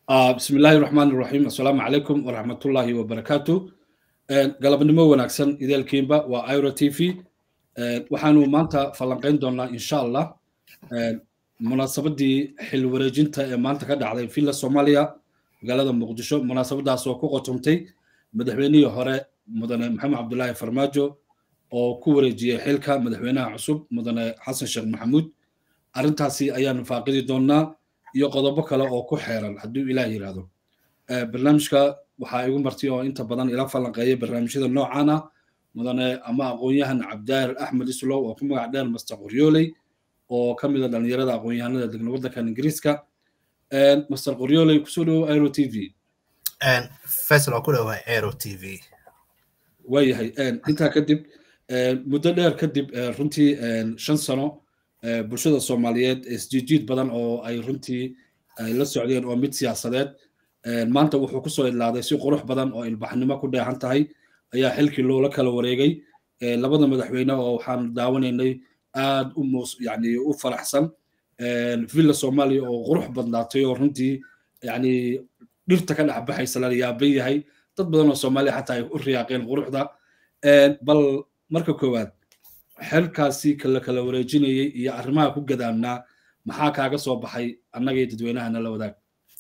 bismi illaahi raxmaan iraxiim assalaamu calaykum waraxmatullaahi wabarakaatu galabnimo wanaagsan ideelkiinba waa iro t v waxaanu maanta falanqayn doonaa insha allah munaasabadii xil wareejinta ee maanta ka dhacday villa soomaaliya magaalada muqdisho munaasabadaas oo ku qotomtay madaxweynihii hore mudane maxamed cabdulaahi farmaajo oo ku wareejiyey xilka madaxweynaha cusub mudane xasan sheekh maxamuud arrintaasi ayaanu faaqidi doonaa iyo qodobo kale oo ku xeeran hadduu ilaah yidhaahdo barnaamijka waxaa igu martay oo inta badan ila falanqeeyay barnaamijyada noocan ah mudane ama aqoon-yahan cabdaar axmed islow oo ku magac dheer master qoryooley oo ka mid a dhalinyarada aqoon-yahanada degna waddankan ingiriiska master qoryooley kusoo dhowo aero t v faisal oo ku dhowahay aero t v waayahay intaa kadib muddo dheer kadib runtii shan sano bulshada soomaaliyeed isjiijiid badan oo ay runtii ay la socdeen oo mid siyaasadeed maanta wuxuu kusoo idlaaday si qurux badan oo ilbaxnimo ku dheehan tahay ayaa xilkii loola kala wareegay labada madaxweyne oo waxaan daawanaynay aad u mus yani u faraxsan villa soomaaliya oo qurux badnaatay oo runtii yani dhirta ka dhex baxaysa la yaaban yahay dad badan oo soomaaliya xataa ay u riyaaqeen quruxda bal marka koowaad xelkaasi kala kala wareejinayay iyo arrimaha ku gadaamnaa maxaa kaaga soo baxay annagay dadweynahana la wadaag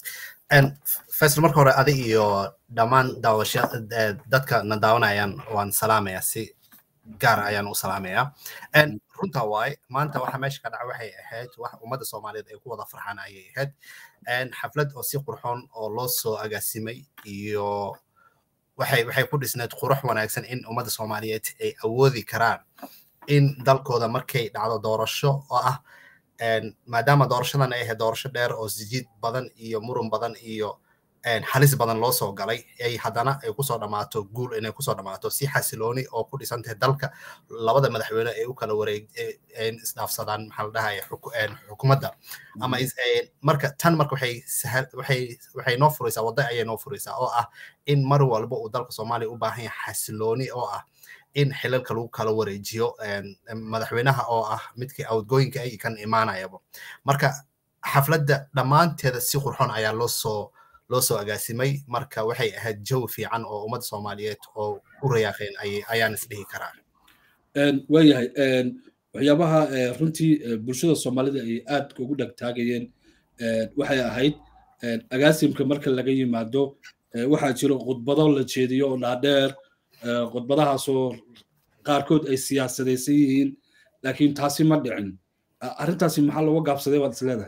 faisal marka hore adig iyo dhammaan daawasha dadka na daawanayaan waan salaamaya si gaar ayaan u salaamaya runta waaye maanta waxa meesha ka dhaca waxay ahayd wax ummadda soomaaliyeed ay ku wada farxaan ayay ahayd xaflad oo si qurxoon oo loo soo agaasimay iyo waxay waxay ku dhisneed qurux wanaagsan in ummadda soomaaliyeed ay awoodi karaan in dalkooda markay dhacdo doorasho oo ah maadaama doorashadan ay ahayd doorasho dheer oo sijiid badan iyo murun badan iyo halis badan loo soo galay ay haddana ay kusoo dhammaato guul inay kusoo dhammaato si xasilooni oo ku dhisan tahay dalka labada madaxweyne ay u kala wareeg isdhaafsadaan maxaa la dhahaya xukuumadda ama marka tan marka waxay sahal waxay waxay noo furaysaa wadda ayay noo furaysaa oo ah in mar walba uu dalka soomaaliya u baahan yahay xasilooni oo ah in xilalka lagu kala wareejiyo madaxweynaha oo ah midkii outgoyinka ay kan imaanayaba marka xafladda dhammaanteeda si qurxoon ayaa loo soo loo soo agaasimay marka waxay ahayd jawi fiican oo ummadda soomaaliyeed oo u rayaaqeen ayaan isdhihi karaa waayahay waxyaabaha runtii bulshada soomaalida ay aad ugu dhegtaagayeen waxay ahayd agaasimka marka laga yimaado waxaa jiro khudbado la jeediyo oo dhaadheer khudbadahaasoo qaarkood ay siyaasadaysan yihiin laakiin taasi ma dhicin arrintaasi maxaa looga gaabsaday baad is leedahay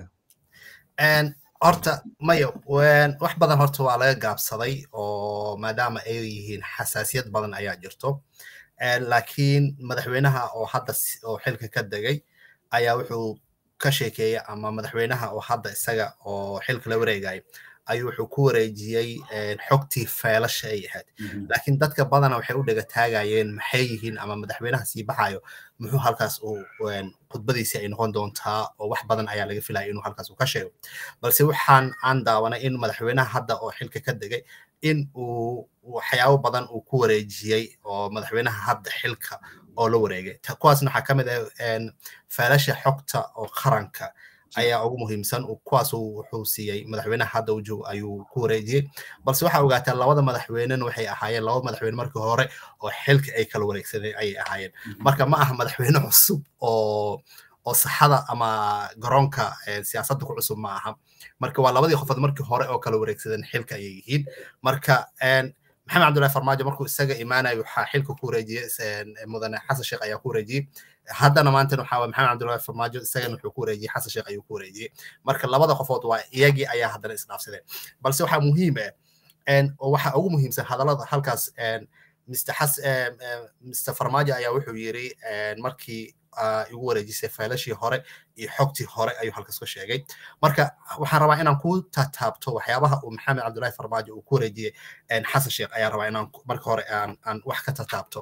horta maya wax badan horta waa laga gaabsaday oo maadaama ay yihiin xasaasiyad badan ayaa jirto laakiin madaxweynaha oo hadda oo xilka ka degay ayaa wuxuu ka sheekeeyey ama madaxweynaha oo hadda isaga oo xilka la wareegaya ayuu wuxuu ku wareejiyey xogtii feelasha ay ahayd laakiin dadka badana waxay u dhega taagayeen maxay yihiin ama madaxweynaha sii baxayo muxuu halkaas uu khudbadiisi ay noqon doontaa oo wax badan ayaa laga filaya inuu halkaas uu ka sheego balse waxaan aan daawanay in madaxweynaha hadda oo xilka ka degay in uu waxyaabo badan uu ku wareejiyey oo madaxweynaha hadda xilka oo la wareegay kuwaasna waxaa ka mid ah feelasha xogta oo qaranka ayaa ugu muhiimsan kuwaas wuxuu siiyey madaxweynaha hadda uu joogo ayuu ku wareejiyey balse waxaa ogaataa labada madaxweynena waxay ahaayeen laba madaxweyne markii hore oo xilka ay kala wareegsadeen ayay ahaayeen marka ma aha madaxweyne cusub oo oo saxada ama garoonka siyaasadda ku cusub ma aha marka waa labadii qofood markii hore oo kala wareegsadeen xilka ayay yihiin marka maxamed cabdullahi farmaajo markuu isaga imaanayo waxaa xilka ku wareejiyey mudane xasan sheekh ayaa ku wareejiyey haddana maantana waxaa waye maxamed cabdullahi farmaajo isagana wuxuu ku wareejiyey xasan sheekh ayuu ku wareejiyey marka labada qofood waa iyagii ayaa haddana isdhaafsadeen balse waxaa muhiim ah oo waxaa ugu muhiimsan hadallada halkaas mr xas mr farmaajo ayaa wuxuu yiri markii igu wareejisay faylashii hore iyo xogtii hore ayuu halkaas ka sheegay marka waxaan rabaa inaan ku tataabto waxyaabaha uu maxamed cabdullahi farmaajo uu ku wareejiyey xasan sheekh ayaan rabaa inaan marka hore aan wax ka tataabto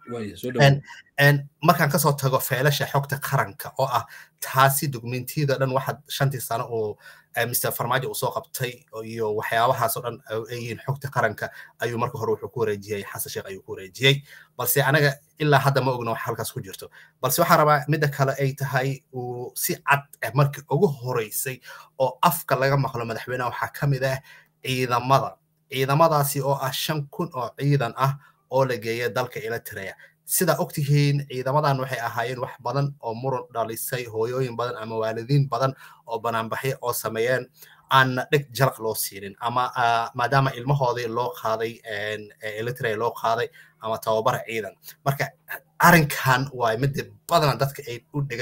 markaan kasoo tago feelasha xogta qaranka oo ah taasi dokumentiyada dhan waxa shantii sano oo mr farmaajo uu soo qabtay iyo waxyaabahaasoo dhan ay yihiin xogta qaranka ayuu marka hore wuxuu ku wareejiyey xasan sheekh ayuu ku wareejiyey balse anaga ilaa hadda ma ogno wax halkaas ku jirto balse waxaan rabaa midda kale ay tahay uu si cad markii ugu horeysay oo afka laga maqlo madaxweynaha waxaa ka mid ah ciidamada ciidamadaasi oo ah shan kun oo ciidan ah oo la geeya dalka eritrea sidaa ogtihiin ciidamadan waxay ahaayeen wax badan oo muran dhalisay hooyooyin badan ama waalidiin badan oo banaanbaxyo oo sameeyeen aan dheg jalaq loo siinin ama maadaama ilmahoodii loo qaaday eritrea loo qaaday ama tababar ciidan marka arrinkan waa midda badan dadka ay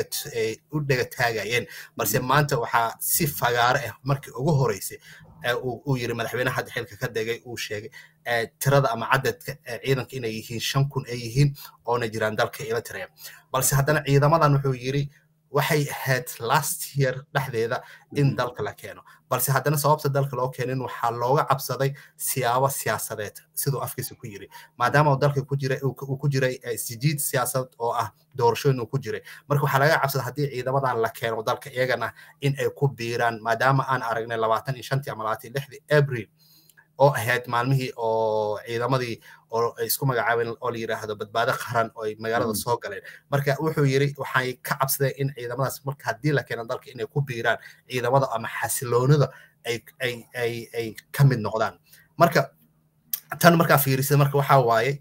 u dhega taagayeen balse maanta waxaa si fagaaro ah markii ugu horeysay uu yiri madaxweynaha hadda xilka ka degay uu sheegay tirada ama cadadka ciidanka inay yihiin shan kun ay yihiin oona jiraan dalka eritrea balse haddana ciidamadan wuxuu yiri waxay ahayd last year dhexdeeda in dalka la keeno balse haddana sababta dalka loo keenin waxaa looga cabsaday siyaabo siyaasadeed siduu afkiisa ku yiri maadaama uu dalka ku jiray uu ku jiray sijiid siyaasad oo ah doorashooyin uu ku jiray marka waxaa laga cabsaday haddii ciidamadan la keeno dalka iyagana in ay ku biiraan maadaama aan aragnay labaatan iyo shantii ama labaatan iyo lixdii abril oo ahayd maalmihii oo ciidamadii oo isku magacaabeen oo la yidhaahdo badbaado qaran oo ay magaalada soo galeen marka wuxuu yiri waxay ka cabsadeen in ciidamadaas marka haddii la keeno dalka inay ku biiraan ciidamada ama xasiloonida ay ay ay ay ka mid noqdaan marka tan markaa fiirisay marka waxaa waaye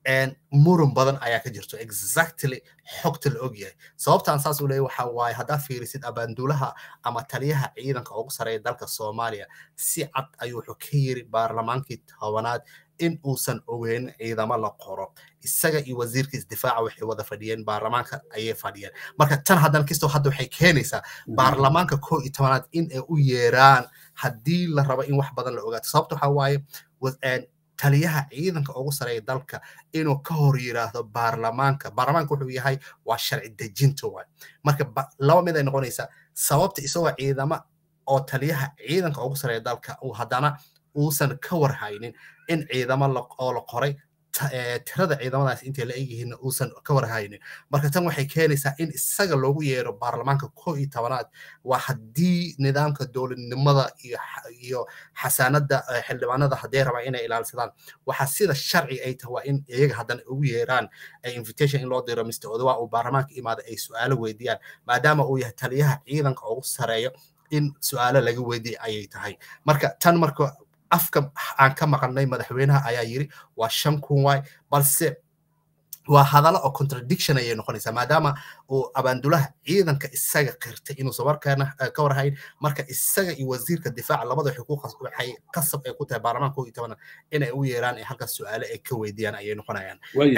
muran badan ayaa ka jirto exactly xogta la ogyahay sababtaan saas u leeyahy waxa waaye haddaa fiirisid abaanduulaha ama taliyaha ciidanka ugu sareeya dalka soomaaliya si cad ayuu wuxuu ka yiri baarlamaankii tobanaad in uusan ogeyn ciidamo la qoro isaga iyo wasiirka isdifaaca waxay wada fadhiyeen baarlamaanka ayay fadhiyeen marka tan haddana kastoo hadda waxay keenaysaa baarlamaanka koo iyo tobanaad in ay u yeeraan haddii la rabo in wax badan la ogaato sababta waxaa waaye taliyaha ciidanka ugu sareeya dalka inuu ka hor yiraahdo baarlamaanka baarlamaanka wuxuu yahay waa sharci dejinta waay marka laba mid ay noqonaysaa sababta isagoo ciidamo oo taliyaha ciidanka ugu sareeya dalka uu haddana uusan ka warhaynin in ciidamo oo la qoray tirada ciidamadaas intay la egyihiin uusan ka warhaynin marka tan waxay keenaysaa in isaga loogu yeero baarlamaanka koo iyo tobanaad waa haddii nidaamka dowladnimada iyo xasaanada xildhibaanada hadday rabaan inay ilaalsadaan waxaa sida sharci ay tahay waa in iyaga haddana ugu yeeraan invitation in loo diro mr odawa uu baarlamaanka imaada ay su-aalo weydiiyaan maadaama uu yahay taliyaha ciidanka ugu sareeyo in su-aalo laga weydiiy ayay tahay marka tan marka afka aan ka maqalnay madaxweynaha ayaa yiri waa shan kun waay balse waa hadallo oo contradiction ayay noqonaysaa maadaama uu abaandulaha ciidanka isaga qirtay inuusan warkaana ka warhayn marka isaga iyo wasiirka difaaca labada waxay qasab ay ku tahay baarlamaanka koo iyo tobana inay u yeeraan ee halkaas su-aale ay ka weydiiyaan ayay noqonayaan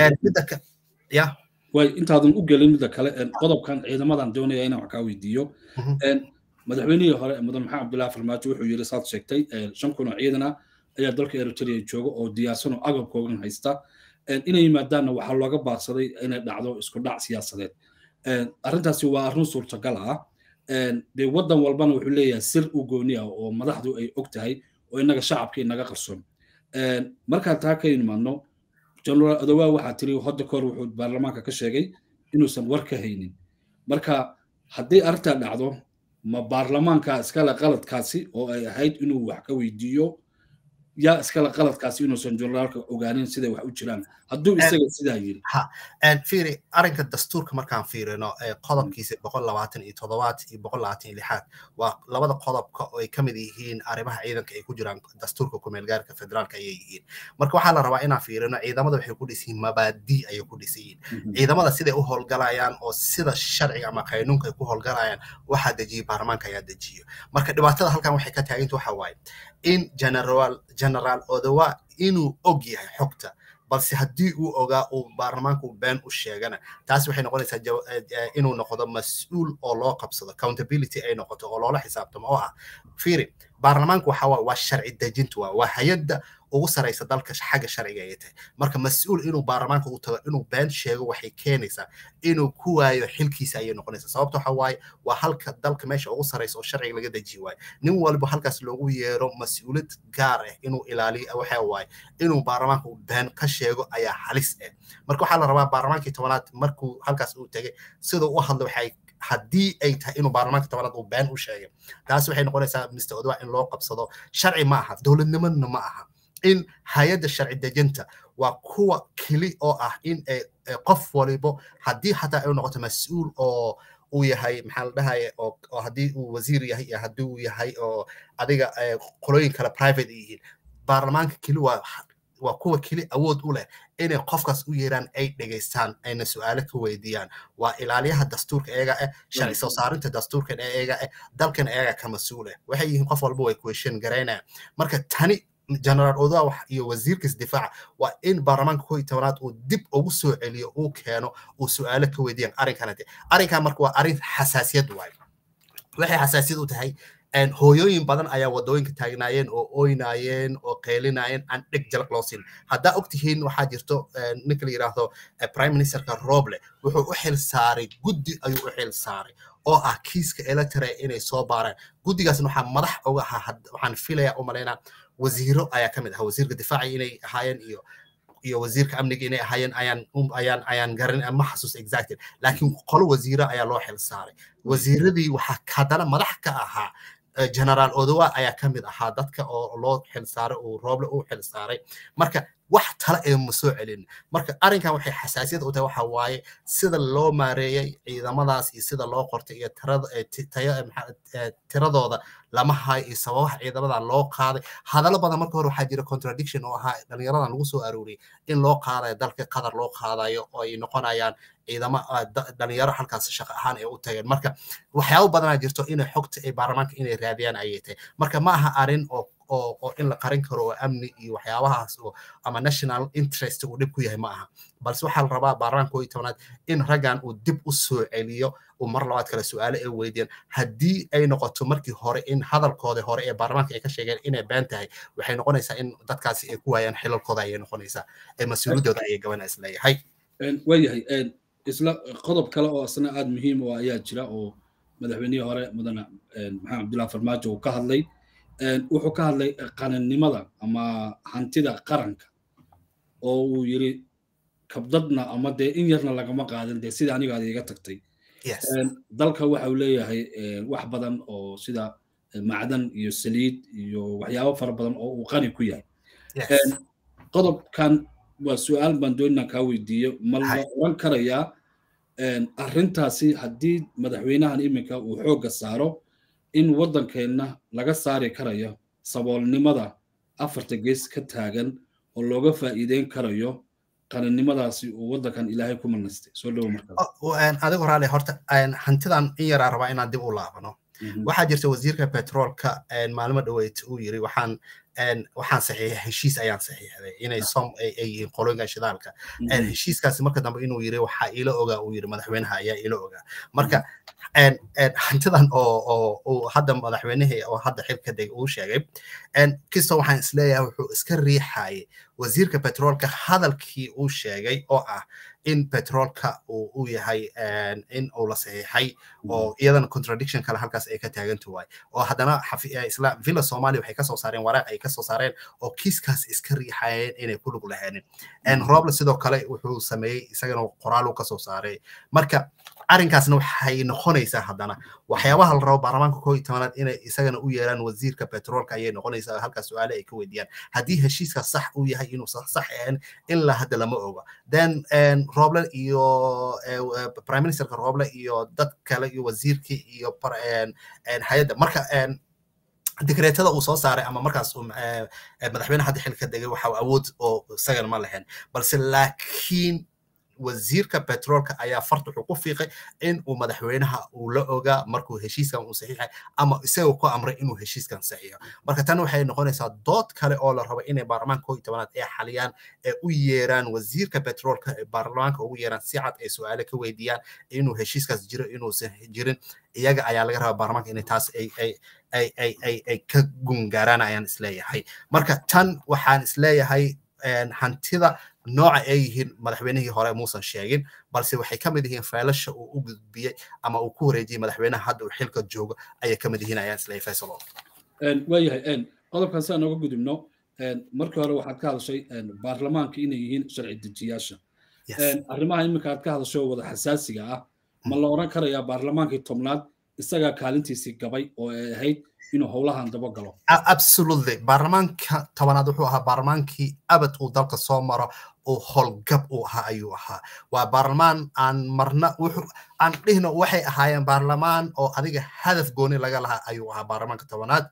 ya way intaadan u gelin midda kale qodobkan ciidamadan doonaya inaan wax kaa weydiiyo madaxweynihii hore mudan maxamed cabdullahi farmaajo wuxuu yiri saad sheegtay shan kun oo ciidan ah ayaa dalka eritrea jooga oo diyaarsan oo agabkoogan haysta inay yimaadaanna waxaa looga baaqsaday inay dhacdo isku dhac siyaasadeed arrintaasi waa arrin suurtagal ah dee waddan walbana wuxuu leeyahay sir u gooni ah oo madaxdu ay og tahay oo innaga shacabka inaga qarsoon markaan taa ka imaadno generaal adowaa waxaa tiri hodda kahor wuxuu baarlamaanka ka sheegay inuusan war ka haynin marka haddii arrintaa dhacdo ma baarlamaanka iskale qaladkaasi oo ay ahayd inuu wax ka weydiiyo yaa iskale qaladkaasi inuusan generaalka ogaanin siday wax u jiraan hadduu isaga sidaa yiri fiiri arrinka dastuurka markaan fiirino qodobkiisa boqol labaatan iyo toddobaad iyo boqol labaatan iyo lixaad waa labada qodobka oo ay ka mid yihiin arrimaha ciidanka ay ku jiraan dastuurka kumeelgaarka federaalka ayay yihiin marka waxaa la rabaa inaan fiirino ciidamada waxay ku dhisan yihiin mabaadi ayay ku dhisan yihiin ciidamada siday u howlgalayaan oo sida sharciga ama qaynuunka ay ku howlgalayaan waxaa dejiyay baarlamaanka ayaa dejiyo marka dhibaatada halkan waxay ka taaganta waxa waaye in generaal generaal odawa inuu og yahay xogta balse haddii uu ogaa uu baarlamaanku been u sheegana taas waxay noqonaysaa inuu noqdo mas-uul oo loo qabsado accountability ay noqoto oo loola xisaabtamo oo ah fiiri baarlamaanku waxa waa sharci dejinta waa waa hay-adda ugu saraysa dalka xagga sharciga ay tahay marka mas-uul inuu baarlamaanka u tago inuu been sheego waxay keenaysaa inuu ku waayo xilkiisa ayay noqonaysaa sababta waxa waaye waa halka dalka meesha ugu saraysa oo sharciga laga dejiye waayo nin walba halkaas loogu yeero mas-uuliyad gaar ah inuu ilaaliyo waxa waaye inuu baarlamaanka uu been ka sheego ayaa halis ah marka waxaa la rabaa baarlamaankii tobanaad markuu halkaas uu tegay siduu u hadlo waxay haddii ay tahay inuu baarlamaanka tobanaad uu been u sheegay taas waxay noqonaysaa mr odwa in loo qabsado sharci ma aha dowladnimadna ma aha in hay-adda sharci dejinta waa kuwa keli oo ah in qof walibo haddii xataa ay noqoto mas-uul oo uu yahay maxaa la dhahaya oo haddii uu wasiir yahay iyo haddii uu yahay oo adiga qolooyin kale private yihiin baarlamaanka keli waa waa kuwa keli awood u leh inay qofkaas u yeeraan ay dhegaystaan ayna su-aalo ka weydiiyaan waa ilaaliyaha dastuurka eega ah sharci soo saarinta dastuurkan eega ah dalkan eega ka mas-uul ah waxay yihiin qof walba way question garaynayaan marka tani generaal odawa iyo wasiirkiis difaaca waa in baarlamaanka koo iyo tobanaad uu dib ugu soo celiyo uu keeno uu su-aalo ka weydiiyaan arrinkanate arrinkan marka waa arrin xasaasiyad waayo waxay xasaasiyad u tahay hooyooyin badan ayaa wadooyinka taagnaayeen oo oynaayeen oo qeylinaayeen aan dheg jalaq loo siin haddaa ogtihiin waxaa jirto ninka la yidhaahdo prime ministerka roble wuxuu u xil saaray guddi ayuu u xil saaray oo ah kiiska electra inay soo baaraan guddigaasna waxaa madax uga ahaa waxaan filaya u malaynaa wasiiro ayaa ka mid ahaa wasiirka difaaca inay ahaayeen iyo iyo wasiirka amniga inay ahaayeen ayaan ayaan ayaan garan ma xasuus exactly laakiin qolo wasiiro ayaa loo xil saaray wasiiradii waxaa haddana madax ka ahaa generaal odowa ayaa ka mid ahaa dadka oo loo xil saaray uu rooble u xil saaray marka wax tala ee ma soo celin marka arrinkan waxay xasaasiyad u tahay waxa waaye sida loo maareeyey ciidamadaas iyo sida loo qortay iyo tiradooda lama hayo iyo sababaha ciidamada loo qaaday hadallo badan marka hore waxaa jira contradiction oo ahaa dhalinyaradan lagu soo arooriyey in loo qaadayo dalka qatar loo qaadayo oo ay noqonayaan ciidamo dhalinyaro halkaas shaqo ahaan ay u tageen marka waxyaabo badanaa jirto inay xogta ay baarlamaanka inay raadiyaan ayay tahay marka ma aha arrin oo oo oo in la qarin karo oo amni iyo waxyaabahaas oo ama national interest uu dhib ku yahay ma aha balse waxaa la rabaa baarlamaanka koo iyo tobanaad in raggan uu dib u soo celiyo uu mar labaad kale su-aalo ay weydiiyaan haddii ay noqoto markii hore in hadalkooda hore ee baarlamaanka ay ka sheegeen inay been tahay waxay noqonaysaa in dadkaasi ay ku waayaan xilalkooda ayay noqonaysaa ee mas-uuliyaddooda ayay gabanaa isleeyahay waayahay isla qodob kale oo asna aada muhiim u ayaa jira oo madaxweynihii hore mudane maxamed cabdullahi farmaajo uu ka hadlay wuxuu ka hadlay qanannimada ama hantida qaranka oo uu yiri kabdadna ama dee in yarna lagama qaadin dee sida aniga aad iga tagtay dalka waxa uu leeyahay wax badan oo sida macdan iyo saliid iyo waxyaabo fara badan oo uu qani ku yahay qodobkan waa su-aal baan doonina kaa weydiiyo ma la oran karayaa arrintaasi haddii madaxweynahan iminka uu xoogga saaro in waddankeenna laga saari karayo saboolnimada afarta gees ka taagan oo looga faa'iideyn karayo qaninimadaasi uu waddankan ilaahay ku manastay soo dhowo markaa adigu raali horta hantidan in yaraa rabaa inaan dib u laabano waxaa jirta wasiirka petroolka maalmo dhaweyd uu yiri waxaan waxaan saxiixay heshiis ayaan saxiixday inay som ay yihiin qolooyinka shidaalka heshiiskaasi marka dambe inuu yiri waxaa ila ogaa uu yiri madaxweynaha ayaa ila ogaa marka hantidan oo uu hadda madaxweynihii oo hadda xilka deg uu sheegay kisto waxaan isleeyahay wuxuu iska riixayay wasiirka petroolka hadalkii uu sheegay oo ah in petroolka uu u yahay in uu la saxiixay oo iyadana contradiction kale halkaas ay ka taagantu waay oo haddana isla villa somalia waxay kasoo saareen waraaq ay kasoo saareen oo kiiskaas iska riixayeen inay ku lug lahaanin roble sidoo kale wuxuu sameeyey isagana qoraal uu kasoo saaray marka arrinkaasna waxay noqonaysaa haddana waxyaabaha la rabo baarlamaanka koo iyo tobanaad inay isagana u yeeraan wasiirka petroolka ayay noqonaysaa halkaas su-aale ay ka weydiiyaan haddii heshiiska sax uu yahay inuu sax ahayn ilaa hadda lama oga then roble iyo prime ministerka roble iyo dad kale iyo wasiirkii iyo hay-adda marka dekreetada uu soo saaray ama markaas madaxweyne hadda xilka degay waxa awood oo isagana ma lahayn balse laakiin wasiirka petroolka ayaa farta wuxuu ku fiiqay in uu madaxweynaha uu la ogaa markuu heshiiskan uu saxiixay ama isagoo ku amray inuu heshiiskan saxiixo marka tan waxay noqonaysaa dood kale oo la rabo inay baarlamaanka koo iyo tobanaad ee xaliyaan ee u yeeraan wasiirka petroolka ee baarlamaanka ugu yeeraan si cad ay su-aale ka weydiiyaan inuu heshiiskaas jiro inuusan jirin iyaga ayaa laga rabaa baarlamaanka inay taas ay ay ay ay ay ay ka gungaaraan ayaan isleeyahay marka tan waxaan isleeyahay hantida nooca ay yihiin madaxweynihii hore muusan sheegin balse waxay ka mid yihiin faylasha uu u gudbiyey ama uu ku wareejiyey madaxweynaha hadda uu xilka joogo ayay ka mid yihiin ayaan isleeyahay faysalo waayahay qodobkan si aan oga gudubno markii hore waxaad ka hadashay baarlamaanka inay yihiin sharci dejiyaasha arrimaha iminka aad ka hadashay oo wada xasaasiga ah ma la oran karayaa baarlamaankii tobnaad isagaa kaalintiisii gabay oo ay ahayd inuu howlahan daba galo absolutely baarlamaanka tobanaad wuxuu ahaa baarlamaankii abad uu dalka soo maro oo howlgab uu ahaa ayuu ahaa waa baarlamaan aan marna wuxuu aan dhihno waxay ahaayeen baarlamaan oo adiga hadaf gooni laga lahaa ayuu ahaa baarlamaanka tobanaad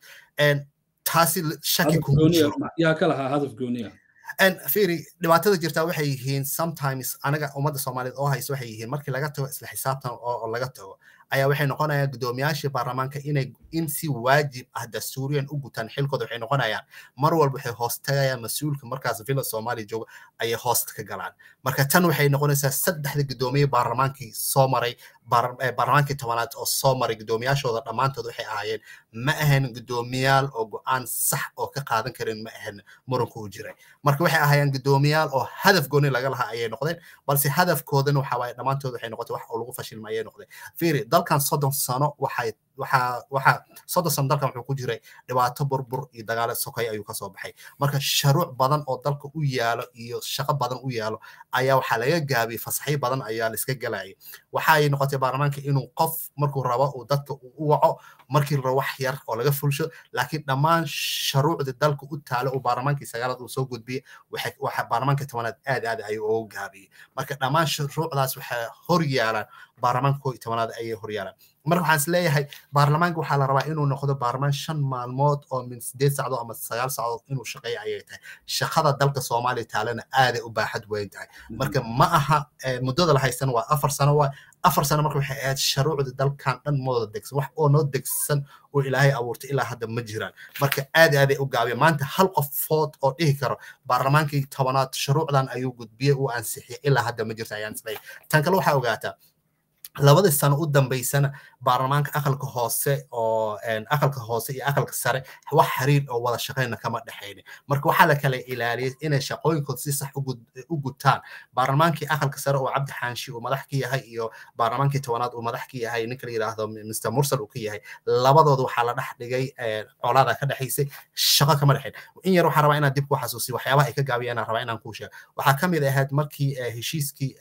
taasi shaki kuma jiro yaa ka lahaa hadaf gooniya firi dhibaatada jirtaa waxay yihiin sometimes anaga ummadda soomaaliyeed oo haysa waxay yihiin markii laga tago isla xisaabtan oo laga tago ayaa waxay noqonayaan guddoomiyaashii baarlamaanka inay in si waajib ah dastuuriyan u gutaan xilkooda waxay noqonayaan mar walba waxay hoos tagayaan mas-uulka markaas villa soomaaliya jooga ayay hoosta ka galaan marka tan waxay noqonaysaa saddexda guddoomiye baarlamaankii soo maray baarlamaankii tobanaad oo soo maray guddoomiyaashooda dhammaantood waxay ahaayeen ma ahayn guddoomiyaal oo go-aan sax oo ka qaadan karin ma ahayn muranku u jiray marka waxay ahaayeen guddoomiyaal oo hadaf gooni laga lahaa ayay noqdeen balse hadafkoodana waxa waaye dhammaantood waxay noqotay wax oo lagu fashilma ayay noqdeen fiiri dalkan soddon sano waxay waxaa waxaa soddon sano dalkan wuxuu ku jiray dhibaato burbur iyo dagaalo sokay ayuu kasoo baxay marka sharuuc badan oo dalka u yaalo iyo shaqo badan u yaalo ayaa waxaa laga gaabiyey fasaxyo badan ayaa la iska galayay waxay noqotay baarlamaanka inuu qof markuu rabo uu dadka u waco markii la rabo wax yar oo laga fulsho laakiin dhammaan sharuucda dalka u taalo uu baarlamaankii sagaalaad uu soo gudbiyey waxa baarlamaanka tobanaad aad aad ayuu ugu gaabiyey marka dhammaan shuruucdaas waxay hor yaalaan baarlamaanka koo iyo tobanaad ayay hor yaalaan marka waxaan is leeyahay baarlamaanka waxaa la rabaa inuu noqdo baarlamaan shan maalmood oo min sideed sacdood ama sagaal sacdood inuu shaqeeyo ayay tahay shaqada dalka soomaaliya taalana aaday u baaxad weyn tahay marka ma aha muddada la haystana waa afar sano waa afar sano marka waxay ahayd sharuucda dalkan dhan mooda degsan wax oo noo degsan oo ilaahay abuurtay ilaa hadda ma jiraan marka aad aaday u gaabiya maanta hal qofood oo dhihi karo baarlamaankii tobanaad shuruucdan ayuu gudbiyey uu ansixiyay ilaa hadda ma jirta ayaan isleeyahay tan kale waxaa ogaataa labadii sano u dambaysana baarlamaanka aqalka hoose oo aqalka hoose iyo aqalka sare wax xiriir oo wada shaqayna kama dhexaynin marka waxaa la kala ilaaliyay inay shaqooyinkooda si sax u gutaan baarlamaankii aqalka sare oo cabdi xaanshi uu madax ka yahay iyo baarlamaankii tobanaad uu madax ka yahay ninka la yidhaahdo mr mursal uu ka yahay labadooda waxaa la dhex dhigay colaada ka dhexaysay shaqo kama dhexayn in yar waxaa rabaa inaan dib ku xasuusiyo waxyaabaha ay ka gaabiyaan aan rabaa inaan kuu sheego waxaa ka mid ahayd markii heshiiskii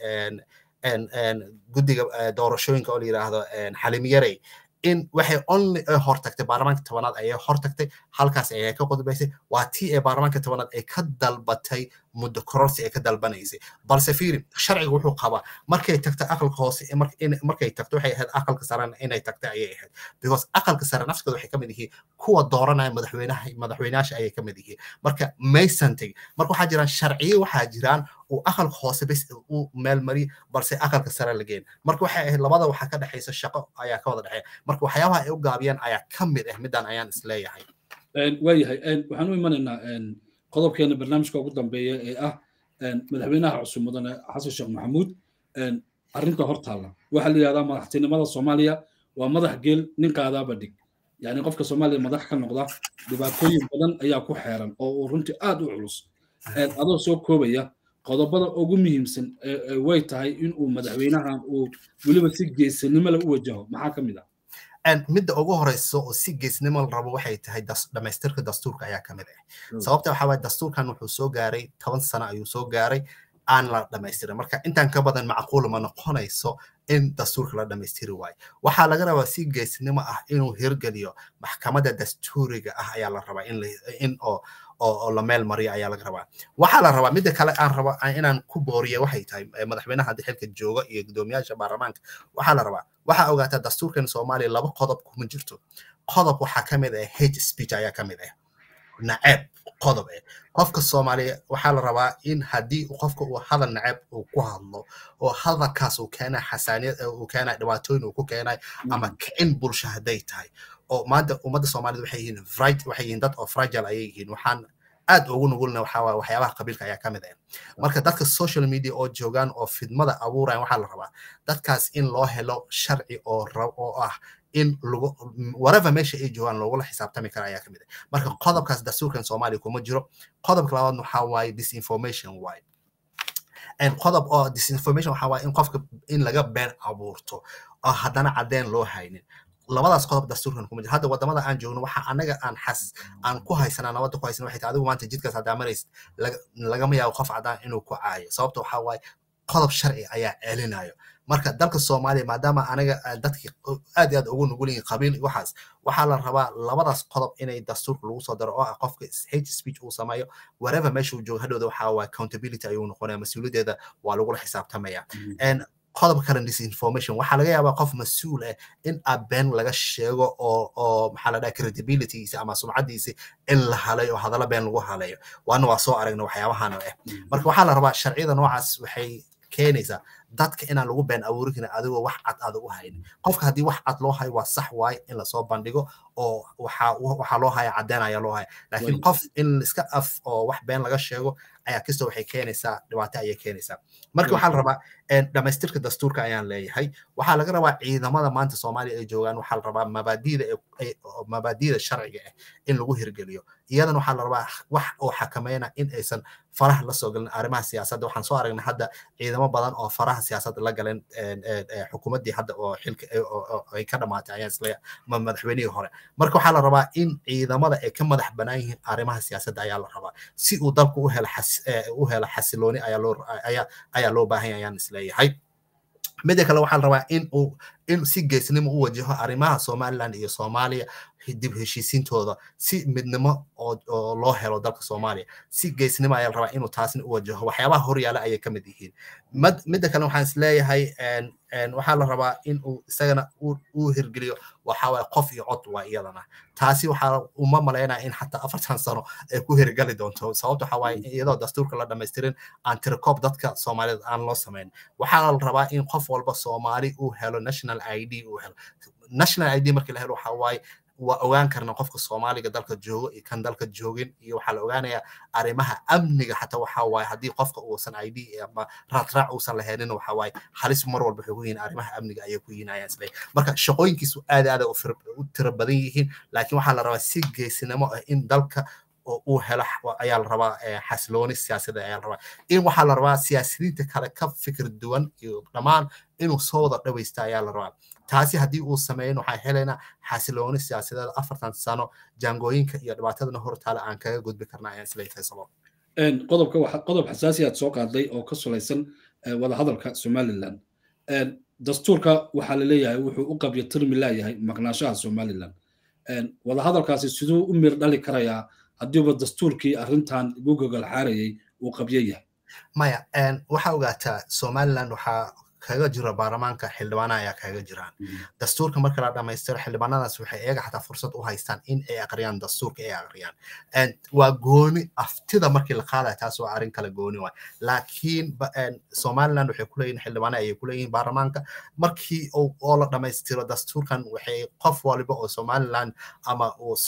guddiga doorashooyinka oo la yidhaahdo xalimiyarey in waxay only hortagtay baarlamaanka tobanaad ayay hortagtay halkaas ayay ka qodbaysay waa tii ee baarlamaanka tobanaad ay ka dalbatay muddo kororsi ay ka dalbanaysay balse fiiri sharciga wuxuu qabaa markay tagto aqalka hoose markay tagto waxay ahayd aqalka sarena inay tagta ayay ahayd because aqalka sare nafskooda waxay ka mid yihiin kuwa dooranaya madaxweynaha madaxweynayaasha ayay ka mid yihiin marka maysan tegin marka waxaa jiraan sharciyo waxaa jiraan uu aqalka hoose bes u meelmariy balse aqalka sare la geen marka waxay ahayd labada waxaa ka dhexaysa shaqo ayaa ka wada dhexeeya marka waxyaabaha ay u gaabiyaan ayaa ka mid ah midaan ayaan isleeyahay waayahay waxaan u imanaynaa qodobkeena barnaamijka ugu dambeeya ee ah madaxweynaha cusub mudane xasan sheekh maxamuud arrinta hor taalla waxaa la yidhahdaa madaxtinimada soomaaliya waa madax geel nin qaadaaba dhig yani qofka soomaaliya madax ka noqda dhibaatooyin badan ayaa ku xeeran oo uu runtii aad u culus adoo soo koobaya qodobada ugu muhiimsan way tahay in uu madaxweynahan uu weliba si geesanimo leh u wajaho maxaa ka mid ah midda ugu horeyso oo si geesnimo la rabo waxay tahay dhamaystirka dastuurka ayaa ka mid ah sababta waxaa waye dastuurkan wuxuu soo gaaray toban sano ayuu soo gaaray aan la dhamaystirin marka intaan ka badan macquul ma noqonayso in dastuurka la dhamaystiri waayo waxaa laga rabaa si geesnimo ah inuu hirgeliyo maxkamadda dastuuriga ah ayaa la rabaa in oo oo la meel mariyo ayaa laga rabaa waxaa la rabaa midda kale aan rabo inaan ku booriya waxay tahay madaxweynaha hadda xilka jooga iyo guddoomiyaasha baarlamaanka waxaa la rabaa waxaa ogaataa dastuurkan soomaaliya laba qodob kuma jirto qodob waxaa ka mid ah hate speech ayaa ka mid ah naceeb qodob eh qofka soomaaliya waxaa la rabaa in haddii qofka uu hadal naceeb uu ku hadlo oo hadalkaas uu keenay xasaaniyad uu keenay dhibaatooyin uu ku keenay ama kicin bulsho hadday tahay oo maanta ummadda soomaalida waxay yihiin waxay yihiin dad oo fragile ayay yihiin waxaan aad ugu nugulna waxaa waa waxyaabaha qabiilka ayaa ka mid ah marka dadka social media oo joogaan oo fidmada abuurayan waxaa la rabaa dadkaas in loo helo sharci oo oo ah in lagu whatever meesha ay joogaan loogula xisaabtami kara ayaa ka mid ah marka qodobkaas dastuurkan soomaaliya kuma jiro qodobka labaad waxaa waaye disinformation waaye qodob oo disinformation waxaa waaye in qofka in laga been abuurto oo haddana caddeen loo haynin labadaas qodob dastuurkan kuma jiro hadda wadamada aan joogno waxa anaga aan xas aan ku haysanaa nabadda ku haysana waxay tahay adigu maanta jidkaas haddaa maraysid lagama yaabo qof caddaan inuu ku caayo sababta waxaa waaye qodob sharci ayaa celinayo marka dalka soomaaliya maadaama aniga dadkii aad iyo aad ugu nugul yihiin qabiil waxaas waxaa la rabaa labadaas qodob inay dastuurka lagu soo daro oo ah qofka hate speech uu sameeyo wherever meesha uu joogo hadhowda waxaa waa accountability ayuu noqonaya mas-uuliyaddeeda waa lagula xisaabtamaya qodobka kale disinformation waxaa laga yaabaa qof mas-uul ah in abeen laga sheego oo oo maxaa la dhaha credibilitygiisa ama sumcaddiisi in la halayo oo hadallo been lagu halayo waana waa soo aragna waxyaabahan ah marka waxaa la rabaa sharciyada noocaas waxay keenaysaa dadka inaan lagu been abuuri karin adigoo wax cad aada u haynin qofka haddii wax cad loo hayo waa sax waaye in lasoo bandhigo oo waxaa waxaa loo haya caddeyn ayaa loo haya laakiin qof in iska af oo wax been laga sheego ayaa kastoo waxay keenaysaa dhibaato ayay keenaysaa marka waxaa la rabaa dhamaystirka dastuurka ayaan leeyahay waxaa laga rabaa ciidamada maanta soomaaliya ay joogaan waxaa la rabaa mabaadiida mabaadiida sharciga ah in lagu hirgeliyo iyadana waxaa la rabaa wax oo xakameyna in aysan faraha la soo galin arrimaha siyaasadda waxaan soo aragnay hadda ciidamo badan oo faraha siyaasadda la galeen xukuumaddii hadda oo xilka ay ka dhamaatay ayaan isleeya madaxweynihii hore marka waxaa la rabaa in ciidamada ay ka madax banaan yihiin arrimaha siyaasadda ayaa la rabaa si uu dalku u helo u helo xasilooni ayaa loo ayaa ayaa loo baahan ayaan isleeyahay midda kale waxaa la rabaa in uu in si geesnimo u wajaho arrimaha somaliland iyo soomaaliya dib heshiisiintooda si midnimo oo loo helo dalka soomaaliya si geesnimo ayaa la rabaa inuu taasna u wajaho waxyaabaha horyaala ayay ka mid yihiin midda kale waxaan isleeyahay waxaa la rabaa in uu isagana uu hirgeliyo waxaa waye qof iyo cod waa iyadana taasi waxaa uma malaynaya in xataa afartan sano ay ku hirgali doonto sababta waxaa waaye iyadoo dastuurka la dhamaystirin aan tirakoob dadka soomaaliyeed aan loo samayn waxaa la rabaa in qof walba soomaali uu helo national i d uu helo national i d markii la helo waxaa waaye waa ogaan karna qofka soomaaliga dalka joogo iyo kan dalka joogin iyo waxaa la ogaanayaa arrimaha amniga xataa waxaa waaye haddii qofka uusan i d ama raadraac uusan lahaynin waxaa waaye halis mar walba waxay ku yihiin arrimaha amniga ayay ku yihiin ayaan isleeyahay marka shaqooyinkiisu aad aad u tiro badan yihiin laakiin waxaa la rabaa si geesinimo ah in dalka uu helo ayaa la rabaa xasilooni siyaasadda ayaa la rabaa in waxaa la rabaa siyaasiyiinta kale ka fikir duwan iyo dhammaan inuu soo wada dhawaysta ayaa la rabaa taasi haddii uu sameeyin waxaa helaynaa xasilooni siyaasadeed afartan sano jaangooyinka iyo dhibaatadana hortaale aan kaga gudbi karna ayaan isleeyahay sabab qodobka qodob xasaasi aad soo qaaday oo ka salaysan wadahadalka somaliland dastuurka waxaa la leeyahay wuxuu u qabyo tirmi laayahay maqnaashaha somaliland wadahadalkaasi siduu u mir dhali karayaa haddiiba dastuurkii arrintan igu gogol xaarayay uu qabyo yahay maya waxaa ogaataa somaliland waxaa kaga jira baarlamaanka xildhibaana ayaa kaga jiraan dastuurka marka la dhamaystiro xildhibaanadaas waxay iyaga xataa fursad u haystaan in ay aqriyaan dastuurka ay aqriyaan waa gooni aftida markii la qaadaya taas waa arrin kale gooni waay laakiin somaliland waxay kuleeyihin xildhibaana ayay kuleeyihin baarlamaanka markii oo la dhamaystiro dastuurkan waxay qof waliba oo somaliland ama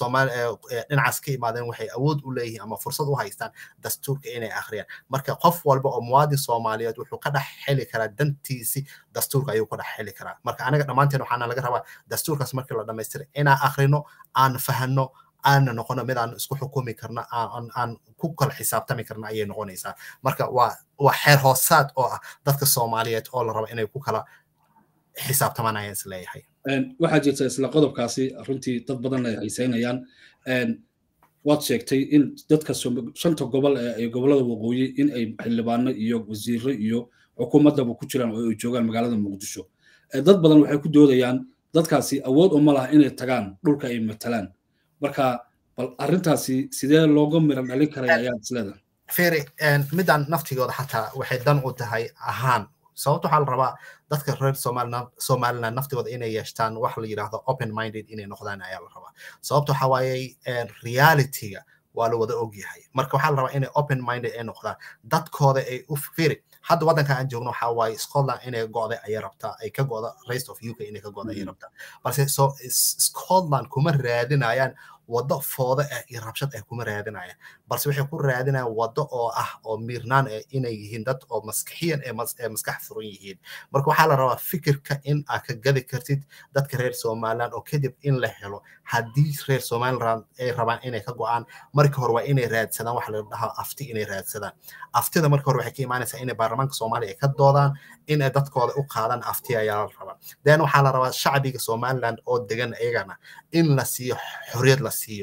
dhinacaas ka imaadeen waxay awood u leeyihiin ama fursad u haystaan dastuurka inay aqriyaan marka qof walba oo muwaadin soomaaliyeed wuxuu ka dhex heli karaa dantii dastuurka ayuu ku dhex heli karaa marka aniga dhammaanteen waxaana laga rabaa dastuurkaas markii la dhamaystira inaan akhrino aan fahanno aana noqono mid aan isku xukumi karna aan ku kala xisaabtami karna ayay noqonaysaa marka waa waa xeer hoosaad oo ah dadka soomaaliyeed oo la raba inay ku kala xisaabtamaan ayaan is leeyahay waxaa jirta isla qodobkaasi runtii dad badan ay haysaynayaan waad sheegtay in dadka shanta gobol ee gobolada waqooyi in ay xildhibaano iyo wasiiro iyo xukuumaddaba ku jiraan oo ay joogaan magaalada muqdisho dad badan waxay ku doodayaan dadkaasi awood uma laha inay tagaan dhulka ay matalaan marka bal arrintaasi sidee looga miran dhalin karaya ayaad isleedahay feri midaan naftigooda xataa waxay dan u tahay ahaan sababta waxaa la rabaa dadka reer somaliland naftigooda inay yeeshtaan wax la yidhaahdo open minded inay noqdaan ayaa la rabaa sababta waxaa waaye realityga waa la wada ogyahay marka waxaa la rabaa inay open minded ay noqdaan dadkooda ay u firi hadda waddanka aan joogno waxaa waaye scotland inay go'day ayay rabtaa ay ka go'da rest of uk inay ka go'da ayay rabtaa balse so scotland kuma raadinayaan waddo fooda ah iyo rabshad ah kuma raadinayaan balse waxay ku raadinayaan waddo oo ah oo miirnaan ah inay yihiin dad oo maskaxiyan ee maskax furan yihiin marka waxaa la rabaa fikirka in aad ka gadi kartid dadka reer somaliland oo kadib in la helo haddii reer somaliland ay rabaan inay ka go'aan marka hore waa inay raadsadaan waxa la dhahaa afti inay raadsadaan aftida marka hore waxay ka imaanaysaa inay baarlamaanka soomaaliya ay ka doodaan inay dadkooda u qaadaan afti ayaa la rabaa then waxaa la rabaa shacbiga somaliland oo degan iyagana in la siiyo xorriyad la siiyo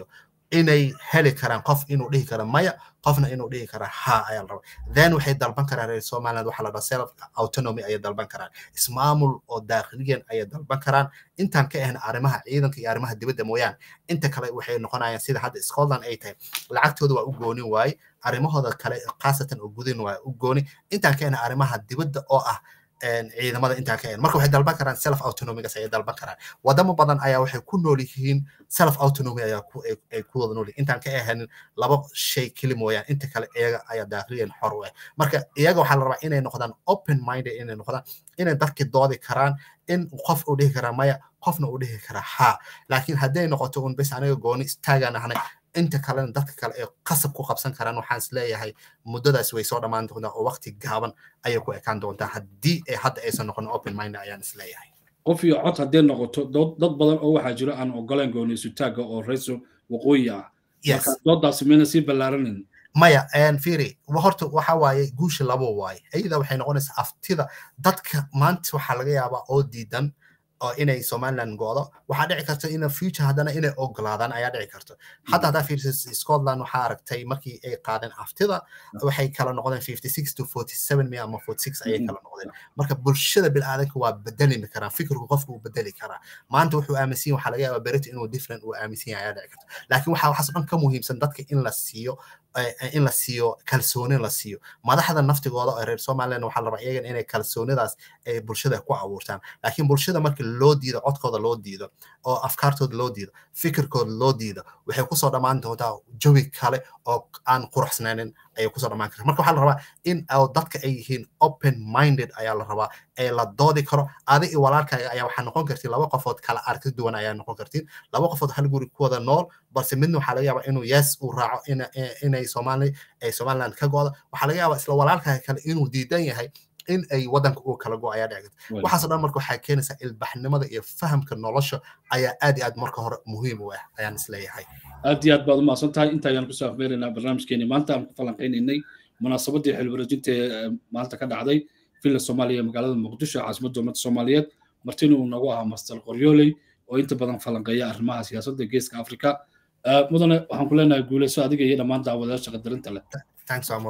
inay heli karaan qof inuu dhihi karo maya qofna inuu dhihi kara ha ayaa la rabaa then waxay dalban karaan reer somaliland waxaa la dhaha self autonomy ayay dalban karaan ismaamul oo daakhiliyan ayay dalban karaan intaan ka ahna arrimaha ciidanka iyo arrimaha dibadda mooyaane inta kale waxay noqonayaan sida hadda scotland ay tahay lacagtooda waa u goonin waaye arrimahooda kale khaasatan oo gudin waa u gooni intaan ka ahna arrimaha dibadda oo ah ciidamada intaa ka marka waxay dalban karaan self autonomigas ayay dalban karaan wadamo badan ayaa waxay ku nool yihiin self autonomy ayaa ay ku wada nool yihiin intaan ka ahanin laba shay keli mooyaan inta kale iyaga ayaa daakliyan xor u ah marka iyaga waxaa la rabaa inay noqdaan open minded inay noqdaan inay dadki doodi karaan in qof uu dhihi karaa maya qofna uu dhihi karaa ha laakiin hadday noqoto un bes aniga gooni istaagaan ahnay inta kalena dadka kale ay qasab ku qabsan karaan waxaan is leeyahay muddadaas way soo dhammaan doontaa oo waqti gaaban ayay ku ekaan doontaa haddii ay hadda aysan noqon open mind ayaan is leeyahay qof iyo cod haddii noqoto dad badan oo waxaa jira aan ogolaan gooni isutaagga oo reeso waqooyi ah marka doodaasi mayna sii ballaaranin maya firi horta waxa waaye guusha labo waaye iyada waxay noqonaysaa aftida dadka maanta waxaa laga yaabaa oo diidan oo inay somaliland go'do waxaa dhici karta in future haddana inay ogolaadaan ayaa dhici karta hadda haddaa fiirsa scotland waxaa aragtay markii ay qaadeen aftida waxay kala noqdeen fifty six to forty seven mi ama forty six ayay kala noqdeen marka bulshada bilaadanka waa bedelimi karaan fikirku qofku uu bedeli karaa maanta wuxuu aaminsan waxaa laga yaabaa berito inuu different uu aaminsan yahay ayaa dhici karta laakiin waxaa waxaas dhan ka muhiimsan dadka in la siiyo in la siiyo kalsooni la siiyo madaxda naftigooda oo reer somaliland waxaa la rabaa iyagan inay kalsoonidaas ay bulshada ku abuurtaan laakiin bulshada marka loo diido codkooda loo diido oo afkaartooda loo diido fikirkooda loo diido waxay kusoo dhammaan doontaa jawi kale oo aan quruxsanaanin ayay kusoo dhammaan karta marka waxaa la rabaa in dadka ay yihiin open minded ayaa la rabaa ee la doodi karo adi iyo walaalkaaga ayaa waxaa noqon kartiin laba qofood kala arki duwan ayaa noqon kartiin laba qofood hal guri ku wada nool balse midna waxaa laga yaabaa inuu yes uu raaco inay somali ay somaliland ka go'do waxaa laga yaabaa isla walaalkaaga kale inuu diidan yahay in ay wadanka uu kala go ayaa dhici karta waxaasoo dhan marka waxaa keenaysaa ilbaxnimada iyo fahamka nolosha ayaa aad iyo aad marka hore muhiim u ah ayaan isleeyahay aad iyo aad baad umahadsan tahay inta ayaan kusoo afmeeraynaa barnaamijkeeni maanta aan ku falanqaynaynay munaasabadii xilwareejinta ee maanta ka dhacday villa soomaaliya magaalada muqdisho caasimadda ummadda soomaaliyeed martina uu nagu ahaa master qoryooley oo inta badan falanqeeya arrimaha siyaasadda geeska afrika mudane waxaan ku leenahay guuleyso adiga iyo dhammaan daawadayaasha qadarinta leh